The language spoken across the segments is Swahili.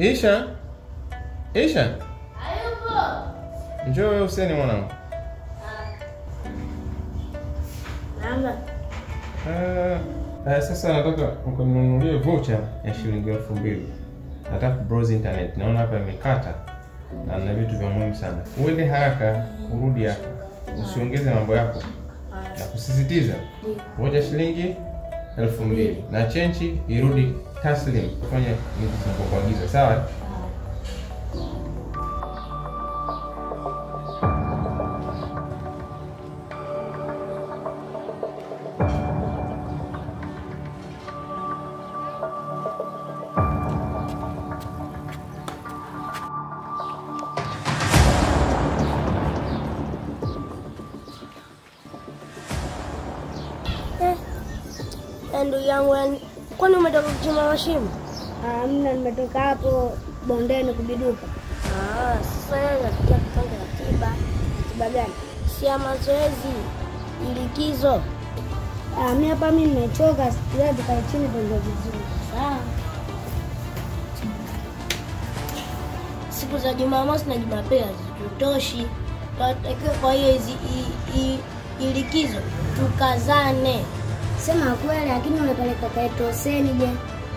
Isha, Isha, Hayupo. njoo wewe useni mwanangu. Namba. Eh, eh, sasa nataka ukaninunulie voucher ya shilingi elfu mbili. Nataka browse internet, naona hapa imekata na na vitu vya muhimu sana. Uende haraka, urudi hapa, usiongeze mambo yako na kusisitiza moja shilingi elfu mbili na chenchi irudi taslim, fanya nilichokuagiza, sawa? Eh, ndugu yangu, yani, kwani umetoka kuchimba mashimo? Hamna, nimetoka hapo bondeni kubiduka. Ah, sasa yeye anafikia kupanga ratiba. Tiba gani? Si ya mazoezi, ilikizo. Ah, mi hapa mi nimechoka, leo tukae chini tuongee vizuri. Sawa. Siku za Jumamosi na Jumapili hazitutoshi. Tunatakiwa kwa hiyo hizi i- i- ilikizo tukazane. Sema kweli, lakini umepeleka kaeto Huseni je?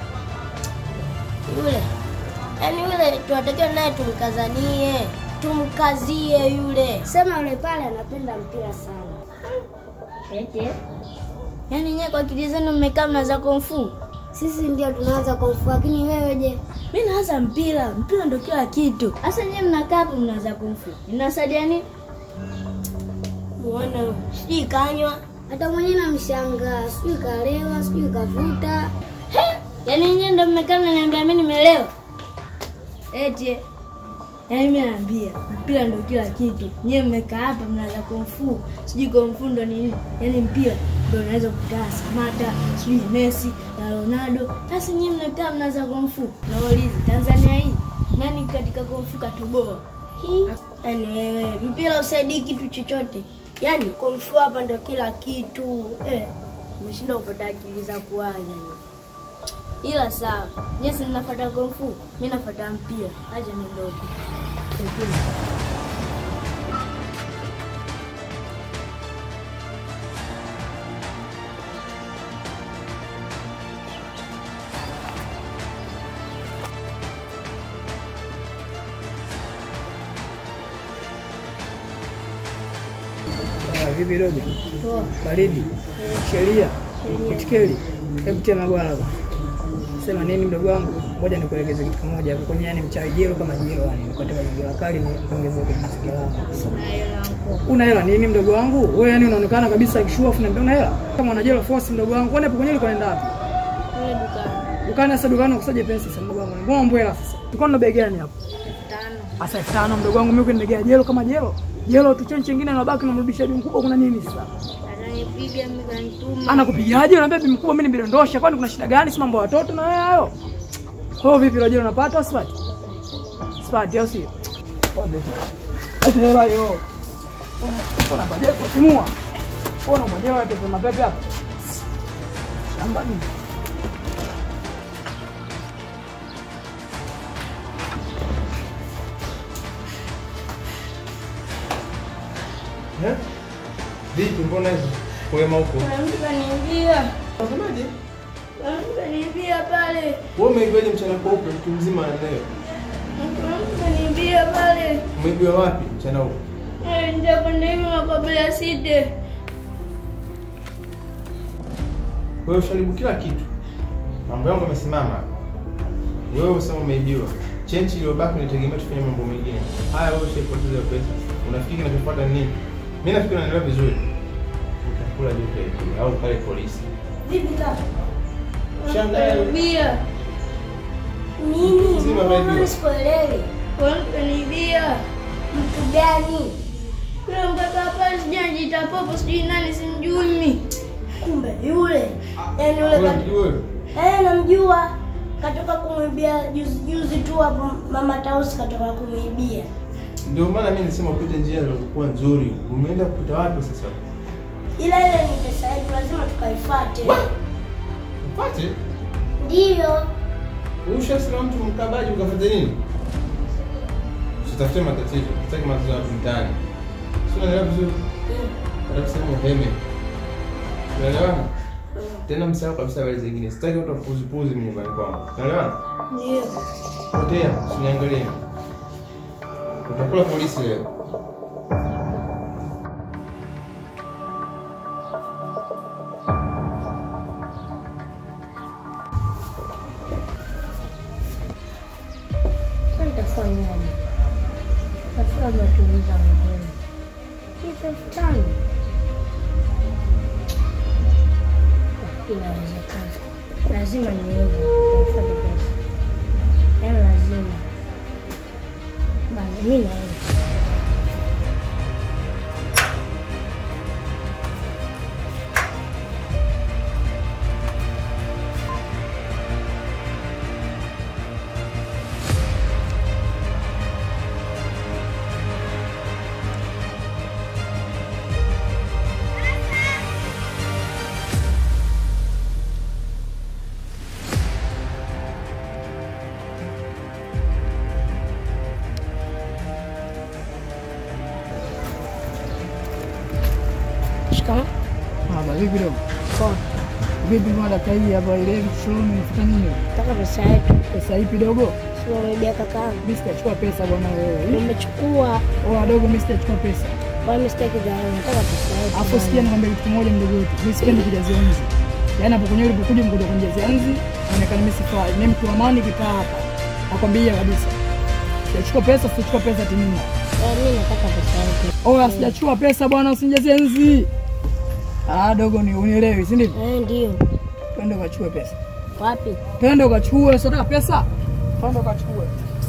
Yule yaani yule tunatakiwa naye tumkazanie, tumkazie yule. Sema yule pale anapenda mpira sana. Ete. Yaani nyewe kwa akili zenu mmekaa mnaza kumfu. Sisi ndio tunaanza kumfu, lakini wewe je? Mi naanza mpira, mpira ndo kila kitu. Sasa nyewe mnakaa hapo mnaanza kumfu. Inasaidia nini? Muone sijui kanywa. Hata mwenyewe namshangaa, sijui kalewa, sijui kavuta. He! Yaani nyewe ndo mmekaa mnaniambia mimi nimelewa. Eti. Yaani mimi naambia mpira ndo kila kitu. Nyewe mmekaa hapa mnaanza kumfu. Sijui kumfu ndo nini? Yaani mpira ndo unaweza kukutana Samata, sijui Messi na Ronaldo. Sasa nyewe mnakaa mnaanza kumfu. Nauliza Tanzania hii nani katika kumfu katoboa? Hii. Yaani wewe mpira usaidii kitu chochote. Yaani kumfu hapa ndo kila kitu. Eh. Umeshinda kupata akili za kuwaza. Ila sawa. Nyesi mnafuata kumfu, mimi nafuata mpira. Acha niondoke. Ah, Vipi dogo? Baridi. Sheria. Itikeli. Hebu tia mabwana hapa. Sema nini mdogo wangu? Ngoja nikuelekeze kitu kimoja hapo. Kwenye yani mchawi jero kama jero yani. Nipate mazingira kali ni ongeze kwenye mazingira yangu. Una hela nini mdogo wangu? Wewe yani unaonekana kabisa kishua afu una hela. Kama una jero force mdogo wangu. Kwani hapo kwenye ulikuwa unaenda wapi? Kule dukani. Dukani sasa dukani ukusaje pesa sasa mdogo wangu. Mbona mbwela sasa? Tulikuwa na bei gani hapo? Tano. Asa elfu tano mdogo wangu mimi kunigea jelo kama jelo. Jelo tu chenchi nyingine nabaki namrudisha bi mkubwa kuna nini sasa? Ananipiga mimi kanituma. Anakupigaje? Unaambia bi mkubwa mimi nibidondosha kwani kuna shida gani? Si mambo ya watoto na wewe hayo. Kwa hiyo vipi rojelo unapata au sipati? Sipati au sio? Ate hela hiyo. Una baje kutimua. Ona mwenyewe wewe pepe mapepe hapa. Shamba nini? Eh? Vipi, mbona hizo wema huko? Kuna mtu kaniibia. Unasemaje? Kuna mtu kaniibia pale. Wewe umeibiwaje mchana kweupe mtu mzima leo? Kuna mtu kaniibia pale. Umeibiwa wapi mchana huu? Eh, ndio kwenda hivi makabila ya site. Wewe usharibu kila kitu. Mambo yangu yamesimama. Wewe usema umeibiwa. Chenchi iliyobaki nitegemea tufanye mambo mengine. Haya wewe ushaipoteza hiyo pesa. Unafikiri kinachofuata ni nini? Mimi nafikiri unaendelea vizuri. Utakula juu pale au pale polisi. Vipi kaka? Shangaa. Kaniibia. Nini? Zima Mbona radio. sikuelewi? Kuna mtu kaniibia. Mtu gani? Yule mkaka pale sijui anajiita popo sijui nani simjui mimi. Kumbe yule. Yaani yule Wewe kat- mjue wewe. Eh, namjua. Katoka kumwibia juzi juzi tu hapo mama Tausi katoka kumwibia. Ndio maana mimi nisema upite njia iliyokuwa nzuri. Umeenda kupita wapi sasa? Ila ile ni pesa yetu lazima tukaifuate. Upate? Ndiyo. Ushasema mtu mkabaji ukafanya nini? Usitafute matatizo, sitaki matatizo ya watu mtaani. Si unaelewa vizuri? Hata kusema uheme. Unaelewana? Tena msahau kabisa habari zingine. Sitaki watu wapuzipuzi mimi nyumbani kwangu. Unaelewana? Ndio. Potea, usiniangalie. Utakula polisi leo. Sasa nitafanyaje? Tafuta matumizi ya mgeni. Hii elfu tano. Inawezekana. Lazima niweze kuhifadhi pesa. Yaani lazima. Bana, mimi naenda. Shikamoo. Haba vipi dogo? Poa. Vipi mwa dakika hii hapa ile shuleni unafuta nini? Nataka pesa yetu. Pesa ipi dogo? Sio umebia kakaangu. Mimi sitachukua pesa bwana wewe. Umechukua. Oh, dogo mimi sitachukua pesa. Kwa mimi sitaki gharama. Nataka pesa yetu. Hapo sikia nikwambia kitu kimoja mdogo wetu. Mimi sipendi kujazia nzi. Yaani hapo kwenye ulipokuja mkuja kunijazia nzi, inaonekana mimi sifai. Mimi mtu wa amani kitaa hapa. Nakwambia kabisa. Sitachukua pesa, sitachukua pesa timini. Kwa mimi nataka pesa yetu. Oh, sijachukua pesa bwana, usinijazie nzi. Ah, dogo ni unielewi, si ndivyo? Eh, ndio. Twende ukachukue pesa. Wapi? Twende ukachukue, sio pesa. Twende ukachukue.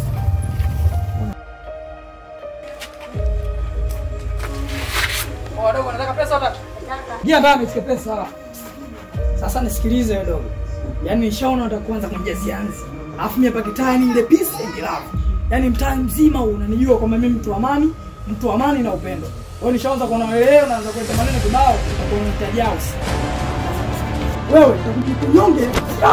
Oh, dogo nataka pesa utaki? Gia ambaye amechukua pesa. Sasa nisikilize wewe dogo. Yaani nishaona unataka kuanza kunijazia nzi. Alafu mimi hapa kitani ile peace and love. Yaani mtaa mzima unanijua kwamba mimi mtu wa amani, mtu wa amani na upendo. Wewe nishaanza kuona wewe leo naanza kuleta maneno kibao utakuwa unahitaji house. Wewe utakujinyonge.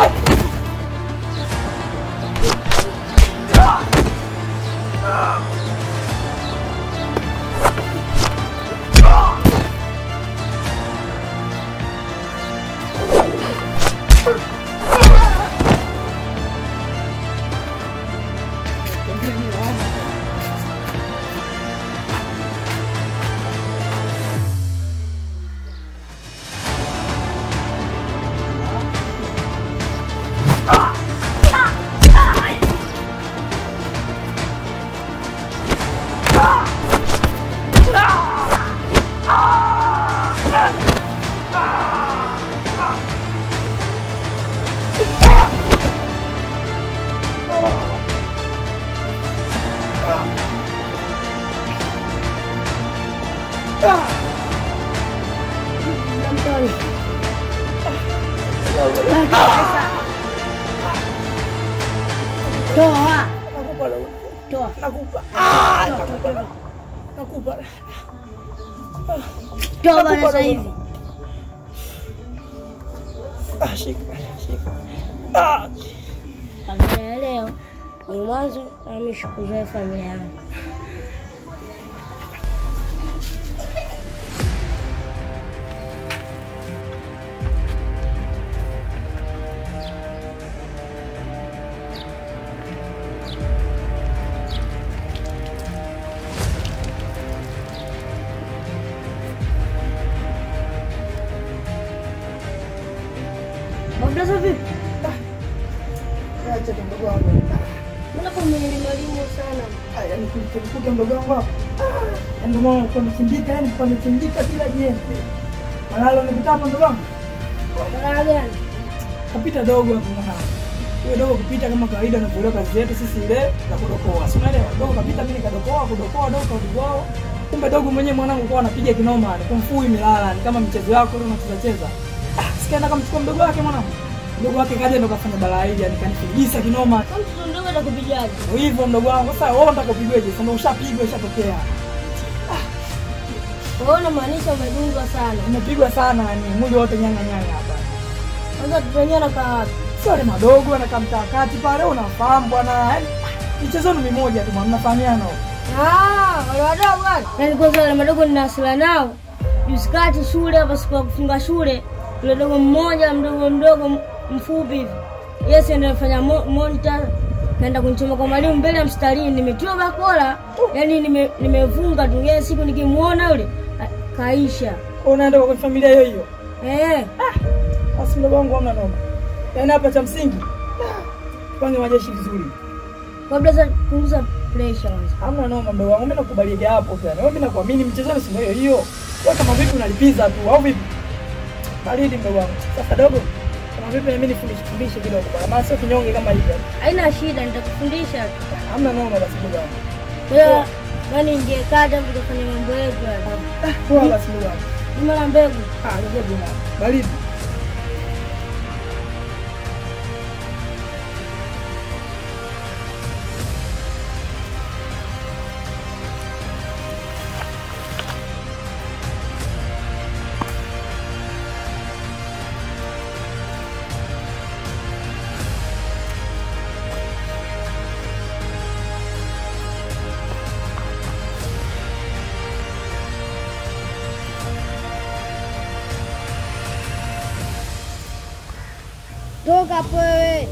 Toa. Toa. Nakupa. Ah, nakupa. Nakupa. Toa bana sasa hivi. Ah, shika. Shika. Ah. Familia ya leo ni mwanzo na mimi sikuzoea familia yangu. Mablaza vipi? Acha tu mdogo wangu. Mbona kwa mwalimu sana? Ah, yaani kumkuta mdogo wangu hapa. Ah, ndio maana kwa mchimbika, yani kwa mchimbika kila jembe. Malalo nikutapa mdogo wangu. Mara gani? Kapita dogo hapo mwanangu. Huyo dogo kupita kama kawaida na kuelewa kazi yetu sisi ile na kudokoa. Si unaelewa? Dogo kapita mimi nikadokoa, kudokoa dogo kwa wao. Kumbe dogo mwenyewe mwanangu kwa anapiga kinoma, ni kumfui milala, ni kama mchezo wako ile unacheza cheza. Ah, sikaenda kamchukua mdogo wake mwanangu. Mdogo wake kaja ndo kafanya balaa hili, yani kanifigisa kinoma. Kama mtoto mdogo atakupigaje? Ndio hivyo mdogo wangu. Sasa wewe unataka upigweje? Sasa ushapigwa, ishatokea. Wewe unamaanisha umedungwa sana. Umepigwa sana yani mwili wote nyanga nyanga hapa. Kwanza tupenyewe na kaa wapi? sio wale madogo wanakaa mtaa kati pale, unafahamu bwana, yaani michezoni mimoja tu bwana, mnafahamiana huko. Ah, wale wadogo wale. Yaani kwanza wale madogo nina hasira nao. Juzi kati shule hapa siku ya kufunga shule, yule dogo mmoja mdogo mdogo m- mfupi hivi. Yes, ndio anafanya mo- monitor. Kaenda kunichoma kwa mwalimu mbele ya mstarini, nimetiwa bakola. Yaani nime nimevunga tu. Yeye siku nikimuona yule a- kaisha. Unaenda kwa familia hiyo hiyo. Eh, Basi mdogo wangu hamna noma. Yaani hapa cha msingi pange majeshi vizuri. kabla za kupunguza pressure kwanza. Hamna noma mdogo wangu, mimi nakubalia hapo tu. Yaani mimi nakuamini mchezoni si ndio hiyo hiyo. Wewe kama vipi unalipiza tu au vipi? Baridi mdogo wangu. Sasa dogo, kama vipi na mimi nifundishe fundishe kidogo bwana. Maana sio kinyonge kama hivi. Haina shida, nitakufundisha tu. Hamna noma basi mdogo wangu. Kwa hiyo yaani ingekata tukafanya mambo yetu hapa. Ah, poa basi mdogo wangu. Juma la mbegu. Ah, ndio bwana. Baridi. Toka hapo wewe.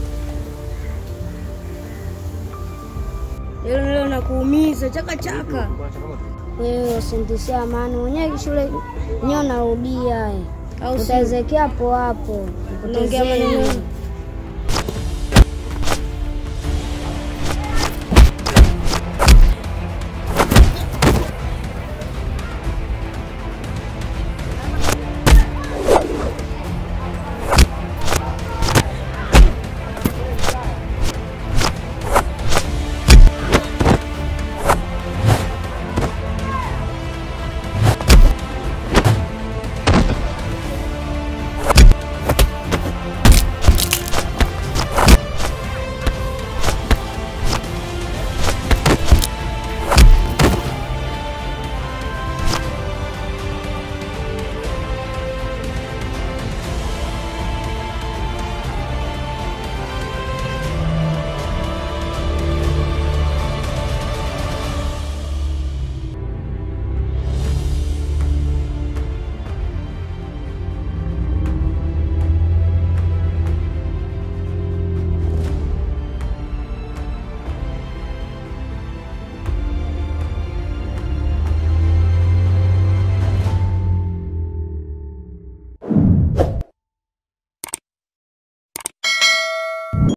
Leo leo nakuumiza chaka chaka. Wewe usintishia amani mwenyewe shule nyo narudia. Au si- Utaezekea hapo hapo. Unaongea maneno